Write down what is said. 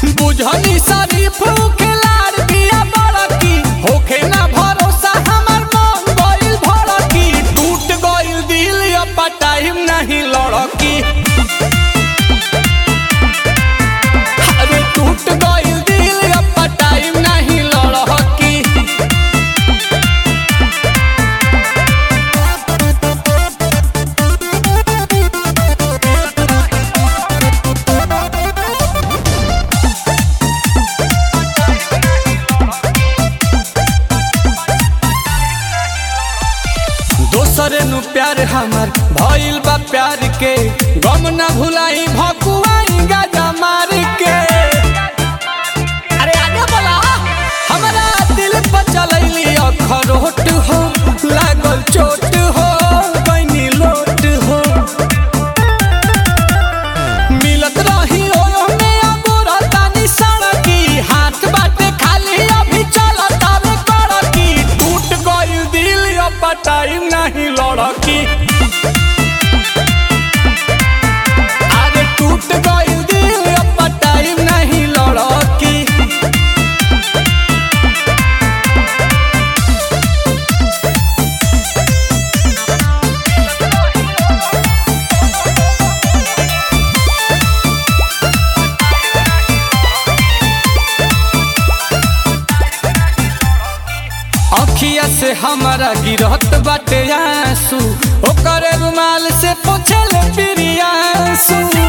बुझनी शरीफ खिलाड़ बिया बड़की होखे ना भरोसा हमर मन गइल भड़की टूट गइल दिल अब टाइम नहीं लड़की अरे टूट गइल दिल अब टाइम नहीं लड़की दोसरे नु प्यार हमर भइल बा प्यार के गम न भुलाई भकुआई गाजा मार के अरे आगे बोला हमरा दिल पर चलैली अखरोट हो लागल चोट हो बनी लोट हो मिलत रही ओयो में अगोरा तानी सड़की हाथ बाटे खाली अभी चलत आवे कड़की टूट गइल दिल अब टाइम नहीं लड़की अरे टूट गइल दिल अब टाइम नहीं लड़की अखिया से हमारा गिरत बाटे आंसू ओकर रुमाल से पोछल पिरियांसू